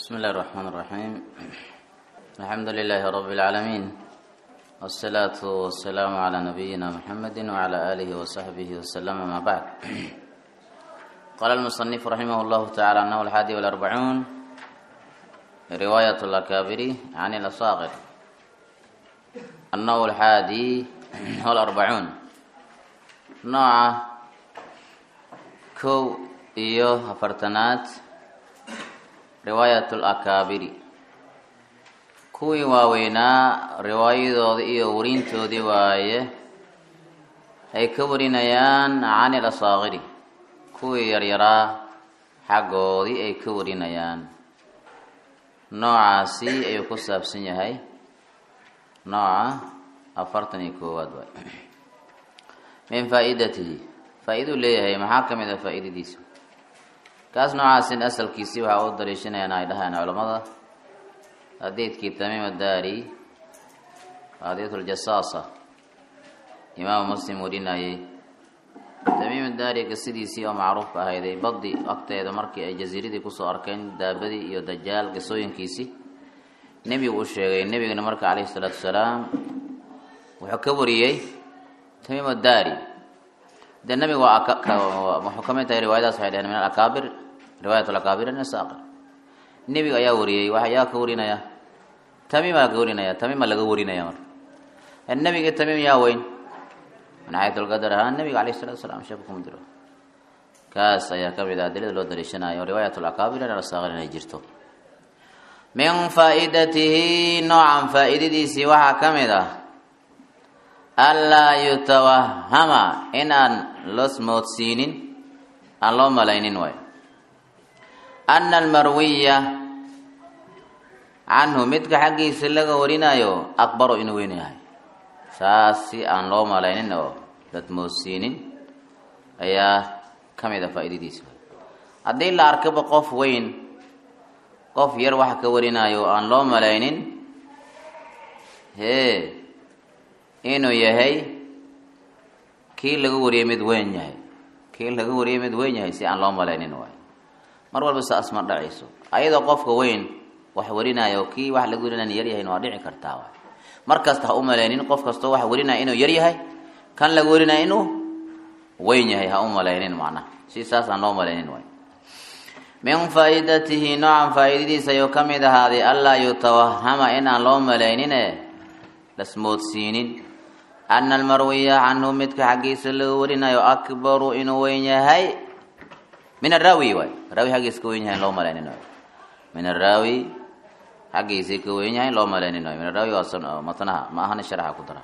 بسم الله الرحمن الرحيم الحمد لله رب العالمين والصلاة والسلام على نبينا محمد وعلى آله وصحبه وسلم ما بعد قال المصنف رحمه الله تعالى أنه الحادي والأربعون رواية الأكابر عن الأصاغر أنه الحادي والأربعون نوع كو إيوه أفرتنات riwaayat alakaabiri kuwii waaweynaa riwaayadooda iyo warintoodii waaye ay ka warinayaan can ilasaakiri kuwii yaryaraa xaggoodii ay ka warinayaan noocaasi ayuu ku saabsan yahay nooca afartan iyo koowaad waay min faa-idatihi faa-iduu leeyahay maxaa ka mid a faa-idadiisa kaas noocaasin asalkiisii waxaa u daliishanayaan ay dhahaan culammada hadiidkii tamiim addaari hadiiduljasaasa imaamu muslim warinayay tamiim addaari qisadiisii oo macruufka ahayday badi agteeda markii ay jasiiradii kusoo arkeen daabadii iyo dajaal qisooyinkiisii nebigu u sheegay nebigana marka calayhi salaatu wasalaam wuxuu ka wariyey tamiim addaari dee nabiga waa wuxuu ka mid tahay riwaayadaas waxay dhaheen min alakaabir riwaayat alakaabir asaaqir nebiga ayaa wariyey waxa yaa ka warinaya tamiimaa ka warinaya tamiima laga warinaya marka nebiga tamiim yaa weyn min xayatulqadar ahaan nebiga alayh salatu wasalaam sheeka kuma jiro kaas ayaa ka mid ah adilada loo daliishanayo riwaayat alakaabir asaaqir inay jirto min faa-idatihi noocan faa-idadiisii waxaa ka mid ah anlaa yutawahama in aan losmoodsiinin aan loo malaynin waayo ana almarwiya canhu midka xaggiisa laga warinayo akbaru inuu weyn yahay saas si aan loo malaynin oo lasmoodsiinin ayaa ka mid a faa-idadiisa haddii la arkaba qof weyn qof yar waxa ka warinayo aan loo malaynin hee inuu yahay kii laga wariyay mid weyn yahay kii laga wariyay mid weyn yahay si aan loo malaynin waay mar walba saas ma dhacayso ayadoo qofka weyn wax warinayo kii wax laga warinaya yaryahayn waa dhici kartaa waay mar kasta ha u malaynin qof kastoo wax warinaya inuu yar yahay kan laga warinaya inuu weyn yahay ha u malaynin macnaha si saas aan loo malaynin waay min faa-idatihi noocan faa-idadiisa ayuu ka mid ahaaday anlaa yutawahama in aan loo malaynine lasmoodsiinin ana almarwiya canhu midka xaggiisa laga warinayo akbaru inuu weyn yahay min araawi waay raawi xaggiisa ka weyn yahay loo malaynin waay min araawi xaggiisa ka weyn yahay loo malaynin waay min araawi waa matnaha ma ahana sharaxa ku dara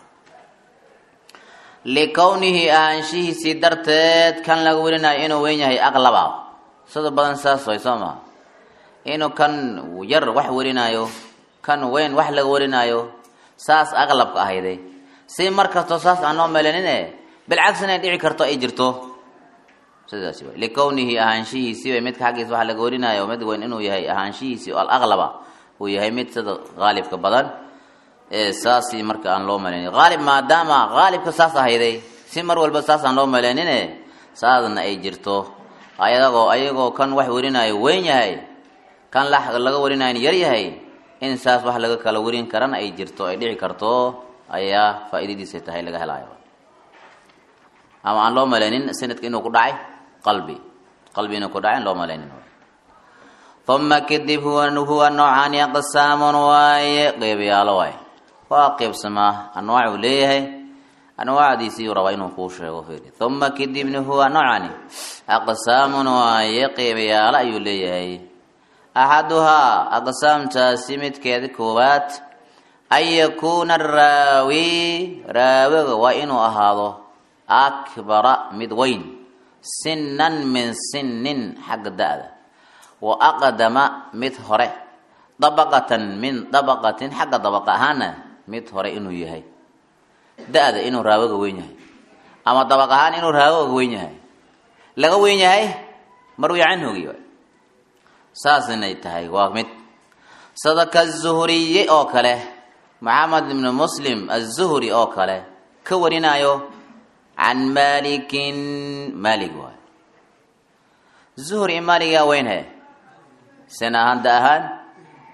likownihi ahaanshihiisii darteed kan laga warinayo inuu weyn yahay aqlaba sida badan saas way soo maha inuu kan yar wax warinayo kan weyn wax laga warinayo saas aqlabka ahayday si mar kastoo saas aan noo melanine bilcagsi inay dhici karto ay jirto sidaasi way likownihi ahaanshihiisi way midka xaggiisa waxa laga warinayo mid weyn inuu yahay ahaanshihiisi oo alaqlaba uu yahay mid sida qaalibka badan ee saasi marka aan loo malanin qaalib maadaama qaalibka saas ahayday si mar walba saas aan loo malanine saasna ay jirto ayagoo ayagoo kan wax warinayo weyn yahay kan laga warinayo yar yahay in saas wax laga kala warin karana ay jirto ay dhici karto ayaa faa-idadiisa tahay laga helayo ama aan loo malaynin sanadka inuu ku dhacay qalbi qalbi inuu ku dhacay aan loo malaynin uma kadib huwa huwa noocaani aqsaamun waaye qeybayaalo waaye waa qeybsamaa anwaac uu leeyahay anwaacdiisii rabaa inuu kuu sheego fiiri uma kadibna huwa noocani aqsaamun waaye qeybayaalo ayuu leeyahay axaduhaa aqsaamtaasi midkeeda koowaad an yakuuna araawi raawiga waa inuu ahaado akbara mid weyn sinan min sinin xagga da-da wa aqdama mid hore dabaqatan min dabaqatin xagga dabaqa ahaana mid hore inuu yahay da-da inuu raawiga weyn yahay ama dabaq ahaan inuu raawiga weyn yahay laga weyn yahay marwi canhugi saas inay tahay waa mid sadaka zuhriye oo kale maxamed ibnu muslim azuhri oo kale ka warinayo can malikin malig waay zuhri maligaa weynhe sen ahaan da ahaan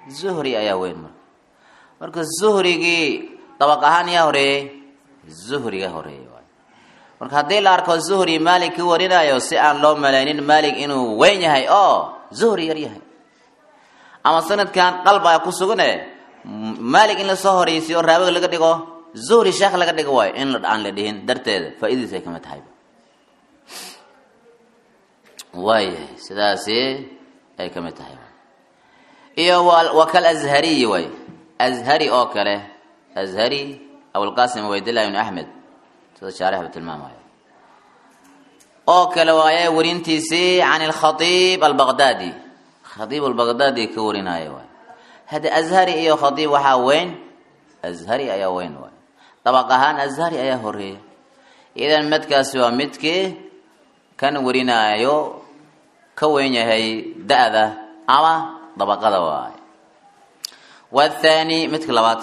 zuhri ayaa weyn marka marka zuhrigii dabaq ahaan yaa horeeyey zuhriga horeeyey waay marka haddii la arko zuhri maalik ka warinayo si aan loo malaynin maalik inuu weyn yahay oo zuhri yar yahay ama sanadkan qalbaa ku sugane maalik in lasoo horeysiyo raawiga laga dhigo zuhri sheekh laga dhigo waayo in aan la dhihin darteeda faa-idadiis ay kamid tahay waayahay sidaasi ay kamid tahay iyo wakal azhariyi waay azhari oo kale azhari abulqasim ubaydillah ibn axmed sida shaarixba tilmaamayo oo kale waaye warintiisii can alkhatiib albaqdaadi khatiib albaqdaadi ka warinaayo waay hadda azhari iyo khatiib waxaa weyn azhari ayaa weyn waay dabaq ahaan azhari ayaa horeeya idan midkaasi waa midkii kan warinaayo ka weyn yahay da-da ama dabaqada waay wathani midka labaad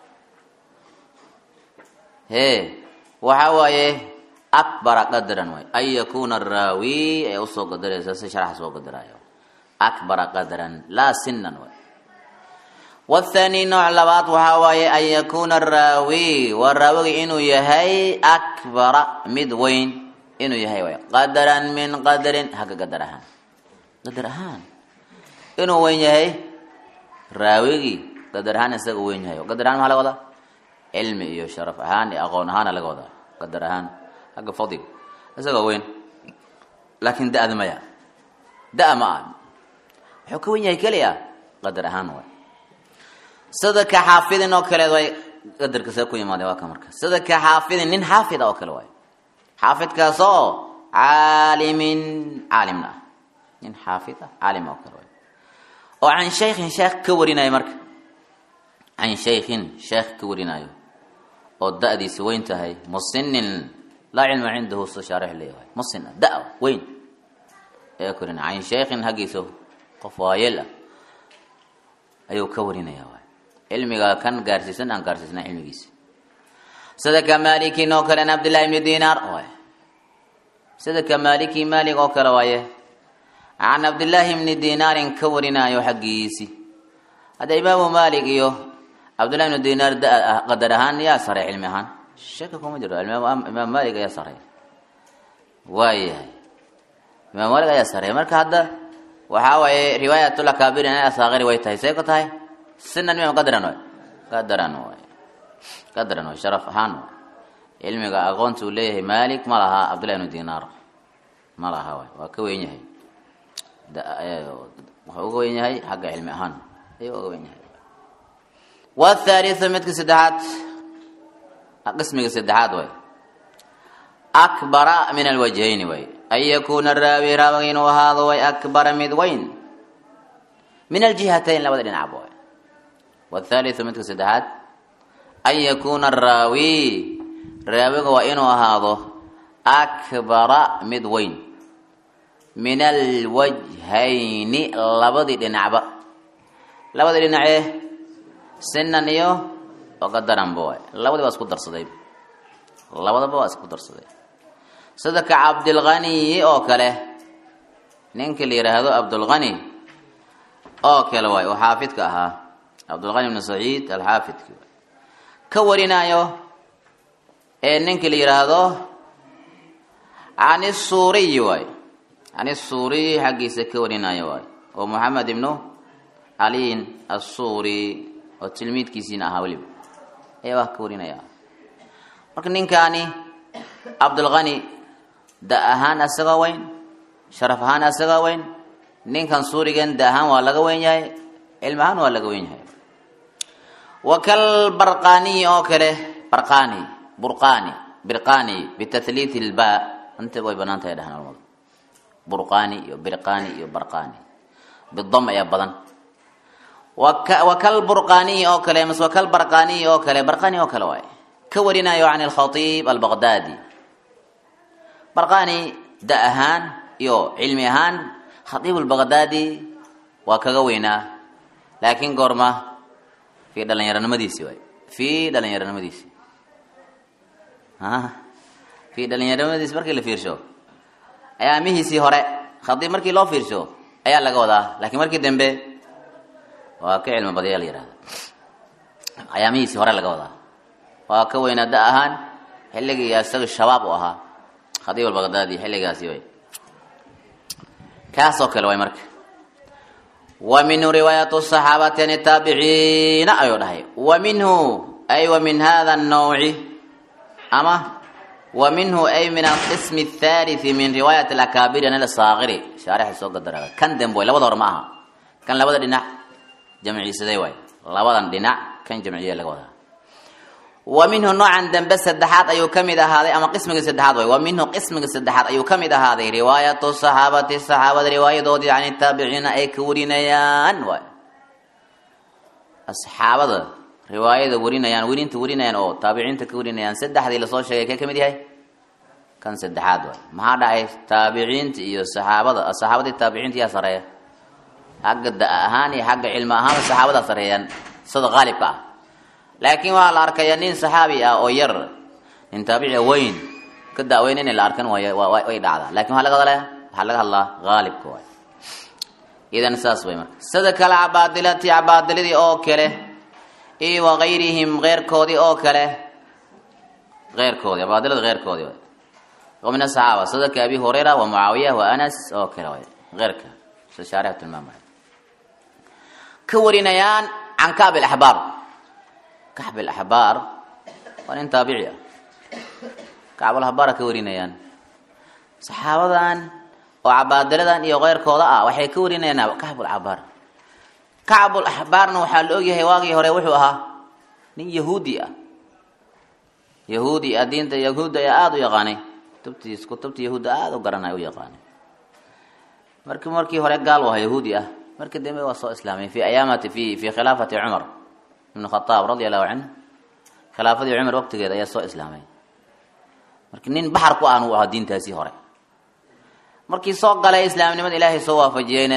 he waxa waaye akbara qadran waay an yakuna araawi ee usoo qadaraysa si sharaxa soo qadaraayo akbara qadran laa sinan waay wathani nooc labaad waxaa waaye an yakuna araawi waa raawiga inuu yahay akbara mid weyn inuu yahay waay qadaran min qadarin hagga qadar ahaan qadar ahaan inuu weyn yahay raawigii qadar ahaan isaga weyn yahay qadar ahaan maxaa laga wadaa cilmi iyo sharaf ahaan iyo aqoon ahaana laga wadaa qadar ahaan hagga fadliga isagoo weyn laakiin da-da maya da- ma ah wuxuu ka weyn yahay keliya qadar ahaan waay sida ka xaafidin oo kale way qadarka see ku yimaade waa ka marka sida ka xaafidin nin xaafida oo kale waay xaafidkaasoo caalimin caalimna ah nin xaafid ah caalim oo kale waay oo can shaykhin sheekh ka warinayo marka can shaykhin sheekh ka warinayo oo da-diisa weyn tahay musinin laa cilma cindahu sida shaarix leeyahay musin ah da- weyn ayaa ka warinaya can shaykhin haggiisa qof waayeel ah ayuu ka warinaya waay cilmiga kan gaarsiisan aan gaarsiisna cilmigiisa sida ka malikin oo kale cabdillahi ibni dinaar waay sida ka maliki malik oo kale waaye can cabdillaahi ibni dinaarin ka warinaayo xaggiisi hadda imaamu malik iyo cabdillahi ibni dinaar da- qadar ahaan yaa saray cilmi ahaan shaka kuma jiro imaam malik ayaa saray waayahay imaam malik ayaa saray marka hadda waxaa waaye riwaayatul akaabir inay asaaqiri way tahay see ku tahay sinan mim qadaran waay qadaran waay qadaran waay sharaf ahaan waay cilmiga aqoonta uu leeyahay malik ma laha cabdillahi ibnu dinaar ma laha waay waa ka weyn yahay wuxuu uga weyn yahay xagga cilmi ahaan ayuu uga weyn yahay wathalithu midka saddexaad qismiga saddexaad waay akbara min alwajhayni waay an yakuna raawi raawiga inuu ahaado way akbara mid weyn min aljihatayn labada dhinacba waay wathalithu midka saddexaad an yakuna araawi raawiga waa inuu ahaado akbara mid weyn min alwajhayni labadii dhinacba labadii dhinacee sinan iyo oqadaranba waay labadii waa isku darsaday labadaba waa isku darsaday sida ka cabdilghaniyi oo kale ninka la yidhaahdo cabdulghani oo kale waay oo xaafidka ahaa cabdulghani ibnu saciid alxaafidki ka warinaayo ee ninka la yidhaahdo can isuuriyi waay can isuuriyi xaggiisa ka warinaayo waay oo moxamed ibnu caliin assuuri oo tilmiidkiisiina ahaa weliba ayaa wax ka warinaya marka ninkaani cabdulghani da ahaan asagoo weyn sharaf ahaan asagoo weyn ninkan suurigan da ahaan waa laga weyn yahay cilmi ahaan waa laga weyn yahay wakal barqaniyi oo kale barqani burqani birqani bitatliiti lba inta way banaan tahay dhahan culamadu burqani iyo birqani iyo barqani bidam ayaa badan wakal burqaniyi oo kale mas wakal barqaniyi oo kale barqani oo kale waay ka warinayo can alkhatiib albaqdaadi barqani da ahaan iyo cilmi ahaan khatiib albaqdaadi waa kaga weynaa laakiin goorma fii dhalinyaronimadiisi waay fii dhalinyaronimadiisi fii dhalinyaronimadiisi markii la fiirsho ayaamihiisii hore khatiib markii loo fiirsho ayaa laga wadaa laakiin markii dambe waa ka cilmi badaya la yihahda ayaamihiisii hore laga wadaa waa ka weynaa da ahaan xilligii isaga shabaab u ahaa khadiib albaqdaadi xilligaasi way kaasoo kale way marka wa minhu riwaayatu saxaabati an taabiciina ayuu dhahay wa minhu ay wa min hada الnawci ama wa minhu ay min alqism الthaliثi min riwaayat اlakaabiri an saakiri shaarixay soo gadara kan dembe way labada hor ma aha kan labada dhinac jamciisaday waay labadan dhinac kan jamciya laga wadaa wa minhu noocan dambe saddexaad ayuu ka mid ahaaday ama qismiga saddexaad way wa minhu qismiga saddexaad ayuu ka mid ahaaday riwaayatu saxaabati saxaabada riwaayadoodii can taabiciina ay ka warinayaan waay asxaabada riwaayada warinayaan werinta warinayaan oo taabiciinta ka warinayaan saddexdii lasoo sheegay kee ka mid yahay kan saddexaad waay maxaa dhacay taabiciinta iyo saxaabada saxaabadii taabiciinta yaa sareeya xagga da ahaan iyo xagga cilmi ahaanba saxaabadaa sareeyaan sida qaalibka ah laakiin waxaa la arkaya nin saxaabi ah oo yar nin taabici weyn ka daaweyn in la arkan way way dhacdaa lakin waxaa laga hadlaya waxaa laga hadlaa haalibka waay idan saas way marka sida kale cabaadilati cabaadiladii oo kale iyo wagayrihim keyrkoodii oo kale keyrkoodii cabaadilada keyrkoodii way oo min asaxaaba sida ka abi hurayra wa mucaawiya wa anas oo kale way keyrka sida shaarix tilmaamaya ka warinayaan can kacb alaxbaar kacb alaxbaar waa nin taabici ah kacbulaxbaara ka warinayaan saxaabadan oo cabaadiladan iyo keyrkooda ah waxay ka warinayaan kacbulaxbaar kacbulaxbaarna waxaa la ogyahay waagii hore wuxuu ahaa nin yahuudi ah yahuudi ah diinta yahuudda ayaa aada u yaqaanay kutubtiis kutubta yahuudda aada u garanay u yaqaanay marki markii hore gaal u ahaa yahuudi ah markii dambe waa soo islaamay fi ayaamati fi fi khilaafati cumar ibn khataab radia allahu canhu khilaafadii cumar waqtigeeda ayaa soo islaamay marka nin baxar ku aan u ahaa diintaasii hore markii soo galay islaamnimada ilaahay soo waafajiyeyna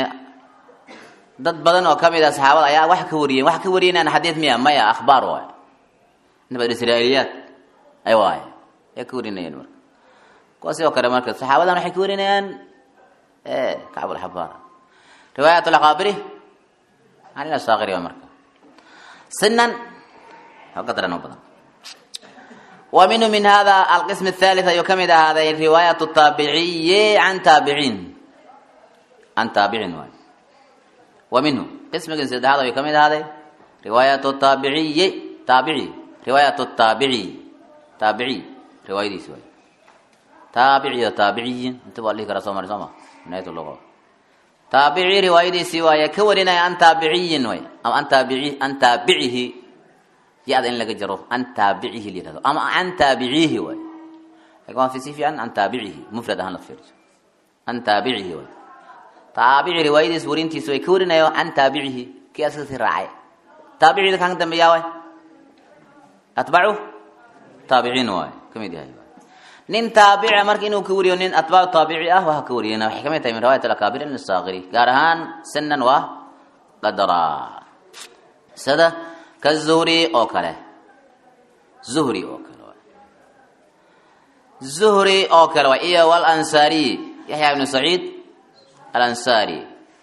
dad badan oo kamid ah saxaabada ayaa wax ka wariyeen wax ka wariyeenaan xadiid miya maya akhbaar waay nabad israailiyaad ay waay ay ka warinayeen marka kuwaasi oo kale marka saxaabadan waxay ka warinayaan kacb alxabaar riwaayat alaqaabiri can ilasaakiri waa marka sinan qadran oo badan wa minhu min hada alqism athalith ayuu kamid ahaaday riwaayat taabiciyi can taabiciin can taabicin waay wa minhu qismigii saddexaad ayuu kamid ahaaday riwaayat taabiciyi taabici riwaayat taabici taabici riwaayadiisi waay taabici iyo taabiciyin inta baa dhihi karaa soo mari soo ma nayat logo taabici riwaayadiisii waaye ka warinaya an taabiciyin way ama an taabici an taabicihi ya-da in laga jaro an taabicihi la yihahdo ama an taabicihi waay lakin waa si fiican an taabicihi mufrad ahaan la fiiriso an taabicihi waay taabici riwaayadiis warintiisi way ka warinayo an taabicihi kii askasi raacay taabicida kan dambeeyaa waay atbacu taabiciin waay kamid yahay nin taabica marka inuu ka wariyo nin atbaacu taabici ah waa ka wariyena waxay kamid tahay min riwayat alakaabir min asaakiri gaar ahaan sinan waa qadara sida ka zuhri oo kale zuhri oo kale waay zuhri oo kale waay iyo walansaariy yaxya ibnu saciid alansaari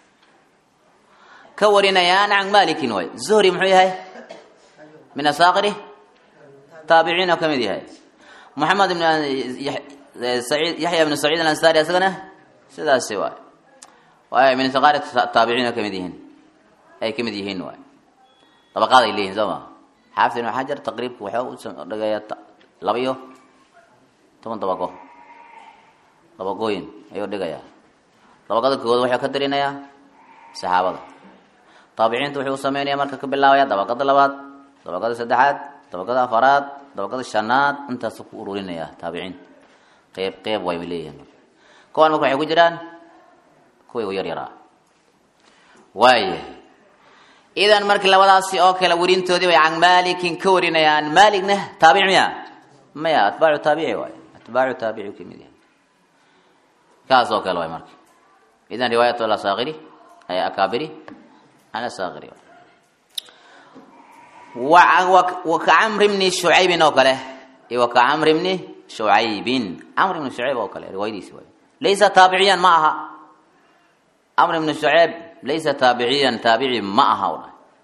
ka warinayaan can malikin waay zuhri muxuu yahay min asaakiri taabiciin oo kamid yahay moxamed ibn saciid yaxya ibnu saciid alansari isagana sidaasi waay waay min saqaari taabiciin oo kamid yihiin ay kamid yihiin waay dabaqaad ay leeyihin soo ma xaafid ibnu xajar taqriibka waxaa u dhigaya laba iyo toban dabaqo dabaqooyin ayuu dhigayaa dabaqada koowaad waxuu ka darinayaa saxaabada taabiciinta wuxuu u sameynaya marka ka bilaabaya dabaqada labaad dabaqada saddexaad dabaqada afaraad dabaqada shanaad intaasu ku ururinaya taabiciin qeyb qeyb way leeyihiin kuwan marka waxay ku jiraan kuwii u yar yaraa waaya idan marka labadaasi oo kale warintoodii way can malikin ka warinayaan malikna taabic miya maya atbaacu taabici waay atbaacu taabici kamid yahay kaas oo kale waay marka idan riwaayat alasakiri ay akaabiri an asakiri wa ka camri bni shucaybin oo kale iyo wa ka camri bni shucaybin camr ibni shucayb oo kale riwaayadiisi waay laysa taabiciyan ma aha camr ibni shucayb laysa taabiciyan taabici ma aha u dhahay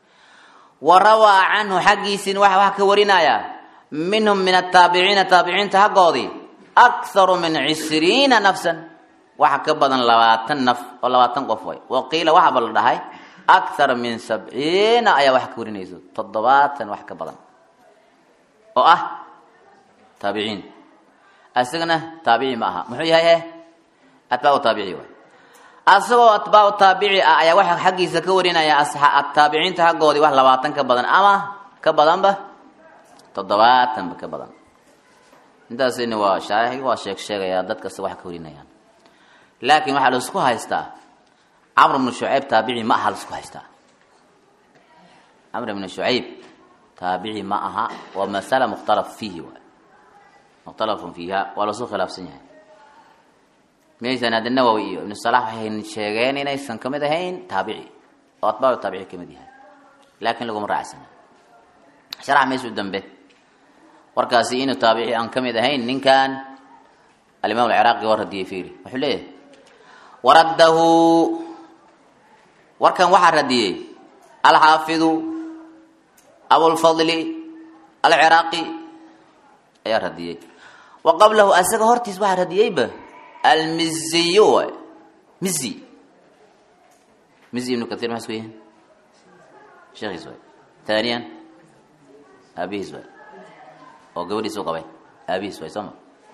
wa rawaa canhu xaggiisiina waxa wax ka warinaya minhum min ataabiciina taabiciinta haggoodii akharu min cishriina nafsan waxa ka badan labaatan naf oo labaatan qof way wa qiila waxaaba la dhahay akthar min sabciina ayaa wax ka warinayso toddobaatan wax ka badan oo ah taabiciin isagana taabici ma aha muxuu yahay he atbaacu taabici waay asagoo atbaacu taabici ah ayaa waxa xaggiisa ka warinaya taabiciinta haggoodii wax labaatan ka badan ama ka badanba toddobaatanba ka badan intaasina waa shaarixi waa sheeg sheegayaa dad kasta wax ka warinayaan laakiin waxaa laisku haystaa camr bnu shucayb taabici ma aha laisku haystaa camr bnu shucayb taabici ma aha waa masala mukhtalaf fiihi waay mukhtalafun fiiha waa lasu khilaafsan yahay maysan hadda nawowi iyo ibnu salax waxay sheegeen inaysan kamid ahayn taabici oo atbaacu taabici kamid yahay laakiin laguma raacsana sharax maysu dambe warkaasi inuu taabici aan kamid ahayn ninkan alimaam alciraaqi waa radiyey fiiri wuxuu leeyahay waraddahu warkan waxaa radiyey alxaafidu abulfadli alciraaqi ayaa radiyey wa qablahu asaga hortiis waxaa radiyeyba almiziyo waay mizi mizi ibnu kathir maxaa isku yihiin sheekhiis waay thaniyan aabihiis waay oo gabadhiisu qabay aabihiis waay soo ma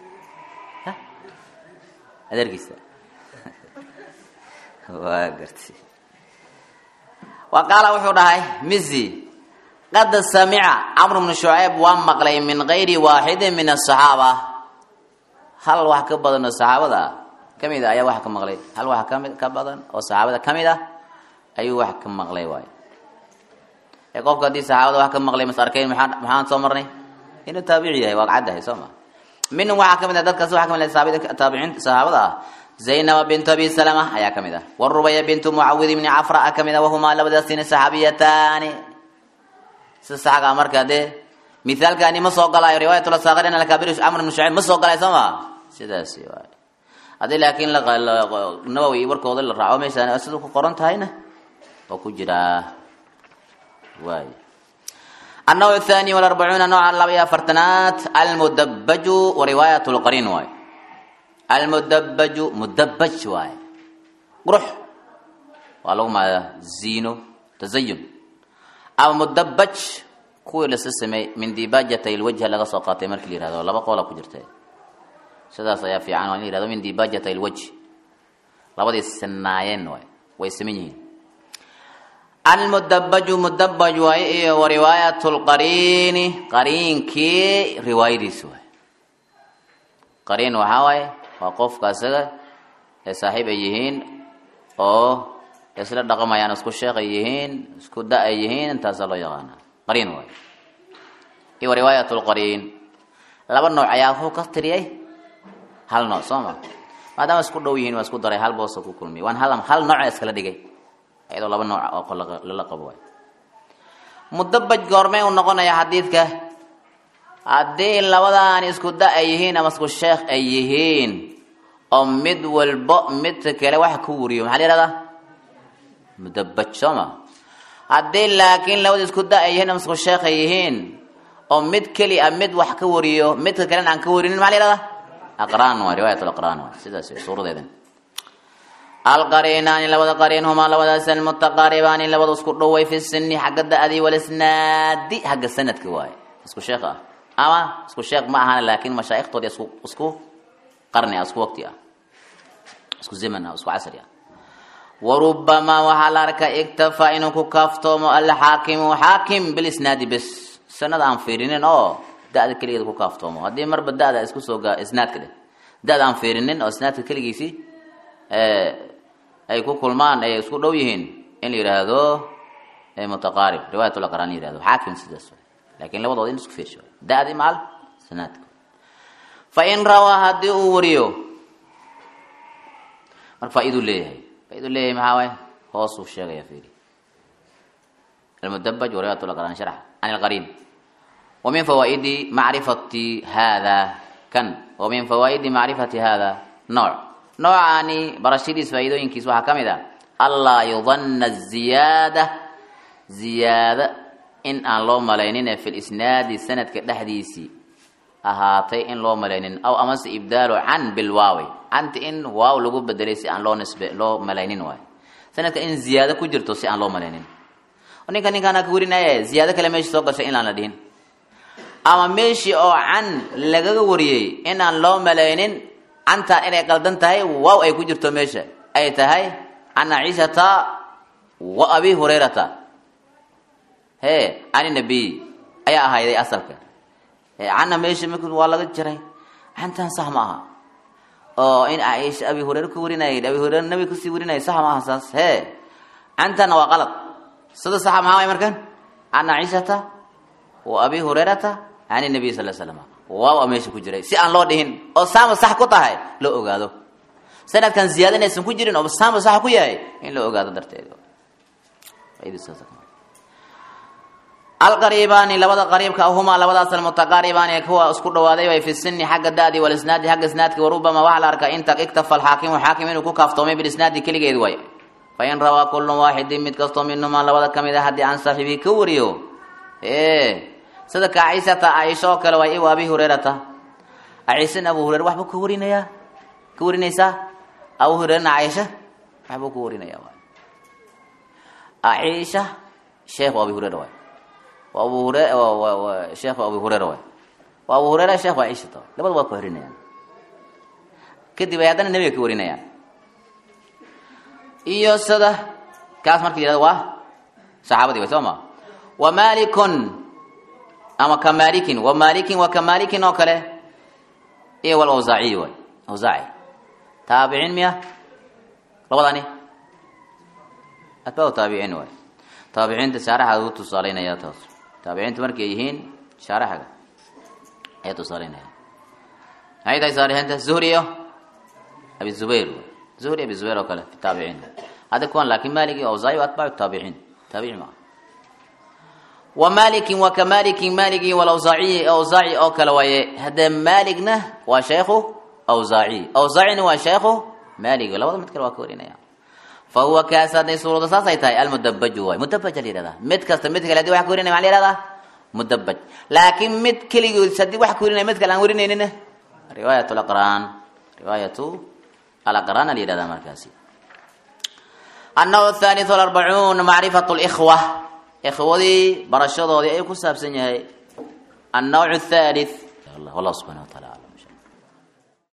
adeerkiisa waa gartay wa qaala wuxuu dhahay mizi qad samica camr bnu shucayb waa maqlay min gayri waaxidin min asaxaaba hal wax ka badan oo saxaabada ah kamid a ayaa wax ka maqlay hal wax kami ka badan oo saxaabada kamid ah ayuu wax ka maqlay waay ee qofka haddii saxaabada wax ka maqlay mas arkayn maxaa maxaan soo marnay inuu taabici yahay waa caddahay soo ma minhum waxaa kamid ah dadkaas waxaa kamid ah taabiciin saxaabada ah zaynaba bintu abi salama ayaa kamid ah warubaya bintu mucawid ibni cafra a kamid ah wahumaa labadaasina saxaabiyataani sida saxaga marka dee mithaalkaani ma soo galaayo riwaayat lasaakirin alkabir amr ibn shucayb ma soo galay soo ma sidaasi waay haddii laakiin nawowi warkooda la raaco meeshaan sida ku qoran tahayna oo ku jiraa waay النوع الثاني والأربعون نوعا لبيا فرتنات المدبج ورواية القرين واي المدبج مدبج واي قرح ولو ما زينو تزين أو مدبج kuwii lasa sameey min dibaajatay lwajha laga soo qaatay markii la yihahdo laba qoola ku jirta sidaas ayaa fiican waa in la yihahdo min dibaajatay lwajh labadii sinaayeen waay way saman yihiin almudabaju mudabaj waaye iyo wariwaayat lqariini qariinkii riwaayadiisa waay qariin waxaa waaye waa qofka isaga ee saaxiib ay yihiin oo isla dhaqamayaan isku sheekh ay yihiin isku da ay yihiin intaasaa loo yaqaana qariin waay iyo riwaayat lqariin laba nooc ayaa wuxuu ka tiriyay hal nooc soo ma maadaama isku dhow yihiin waa isku daray hal boosa ku kulmiyay waan hal hal nooca iskala dhigay iyadoo laba nooc oo lala qabo waay mudabaj goormay u noqonaya xadiidka haddii labadaan isku da ay yihiin ama isku sheekh ay yihiin oo mid walbo midka kale wax ku wariyo maxaa la yihahdaa mudabaj soo ma haddii laakiin labada isku da ay yihiin ama isku sheekh ay yihiin oo mid keli a mid wax ka wariyo midka kalena aan ka warinin maxaa la yihahdaa aqraan waay riwaayat alaqraan waay sidaas way suuradeedan alqariinaani labada qariin humaa labadaas almutaqaaribaani labada isku dhoway fi sini xagga da-dii walisnaadi xagga sanadka waaye isku sheekh ah ama isku sheekh ma ahan laakiin mashaaiktoodi isku isku qarni ah isku waqti ah isku zaman ah isku casri ah warubamaa waxaa la arkaa iktafaa inuu ku kaaftoomo alxaakimu xaakim bilisnaadi bes sanada aan fiirinin oo da-da keligeeda ku kaaftoomo haddii marba da-da isku soo gaa isnaadka dheh da-da aan fiirinin oo isnaadka keligiisii ay ku kulmaan ay isku dhow yihiin in la yidhaahdo mutaqaarib riwaayat laqraan la yihahdo xaakim sidaas lakin labadooda in isku fiirsho da-di maal sanaadka fa in rawaa haddii uu wariyo marka faa-iduu leeyahay faa-iduu leeyahay maxaa waay hoosuu sheegaya fiiri almudabaj wa riwaayat laqraan sharx can alqariin wa min fawaaidi macrifati hada kan wa min fawaaidi macrifati hada nooc noocaani barashadiis faa-iidooyinkiis waxaa ka mid ah allaa yudanna ziyaada ziyaada in aan loo malaynin fi lisnaadi sanadka dhexdiisii ahaatay in loo malaynin aw amase ibdaalu can bilwaawi canta in waaw lagu bedelay si aan loo nisbe loo malaynin waay sanadka in ziyaado ku jirto si aan loo malaynin ninka ninkaana ka warinaya ziyaado kale meesha soo gashay inaan la dhihin ama meeshii oo can lagaga wariyey inaan loo malaynin cantaa inay qaldan tahay waaw ay ku jirto meesha ay tahay can ciishata wa abi hurayrata he can nabiy ayaa ahayday asalka canna meesha mik waa laga jiray cantan sax ma aha oo in caaisha abi hureyre ka warinayay abi hureyre nabiga kasii warinayay sax ma aha saas he cantana waa qalad sida saxa maxaa way markan can ciishata wa abi hurayrata can nabiy sal slam waaw a meesha ku jiray si aan loo dhihin oo saama sax ku tahay loo ogaado sanadkan ziyaada inaysan ku jirin oo saama sax ku yahay in loo ogaado darteed alqariibaani labada qariibka humaa labadaas almutaqaaribaani kuwa isku dhawaaday way fi sini xagga da'di walisnaadi xagga isnaadki warubama waxaa la arkaa inta iktafa alxaakimu xaakim inuu ku kaaftoomay bilisnaadi keligeed way fain rawaa kullu waaxidin mid kastoo minhumaa labada kamid a haddii aan saaxiibii ka wariyo sida ka ciisata caaisha oo kale waay iwa abi hureyrata ciisana abu hureyre waxbuu ka warinayaa ka warinaysaa abu hureyrena caaisha waxbuu ka warinaya ciisha sheekhu abi hureyre waay abu hure sheekhu abu hureyre waay waa abu hureyre sheekh waa ciishata labada waa ka warinayaan kadib ay haddana nebiga ka warinayaan iyo sida kaas marka yihahdo waa saxaabadii way soo ma wa malikun ama ka malikin wa malikin wa ka malikin oo kale iyo wal awsaaciy waay awsaaci taabiciin miya labadani atbaa taabiciin waay taabiciinta shaaraxa u tusaaleynaya taas taabiciinta markay yihiin shaaraxaga ayaa tusaaleynaya maxay tahay saalixiinta zuhri iyo abi zubayr zuhri abi zubayr oo kale fi taabiciin hadda kuwan laakin malik iyo awsaaci atbaacu taabiciin taabici maa wa malikin wa ka malikin maligi walawsaaciyi awsaaci oo kale waaye haddee maligna waa sheekhu awsaaciy awsaacina waa sheekhu malig labada mid kale waa ka warinaya fa huwa kaas hadday suurada saasay tahay almudabaju waay mudabaj la yihahdaa mid kasta mid kale hadii wax ka warinaya maa la yihahdaa mudabaj laakiin mid keligood haddii wax ka warinaya mid kale aan warinaynin riwaayat alaqraan riwaayatu alaqraan la yihahdaa markaasi annahu athalith alarbacuun macrifat likhwa ikhwadii barashadoodii ayuu ku saabsan yahay annawc athalith wallah subxana wa taala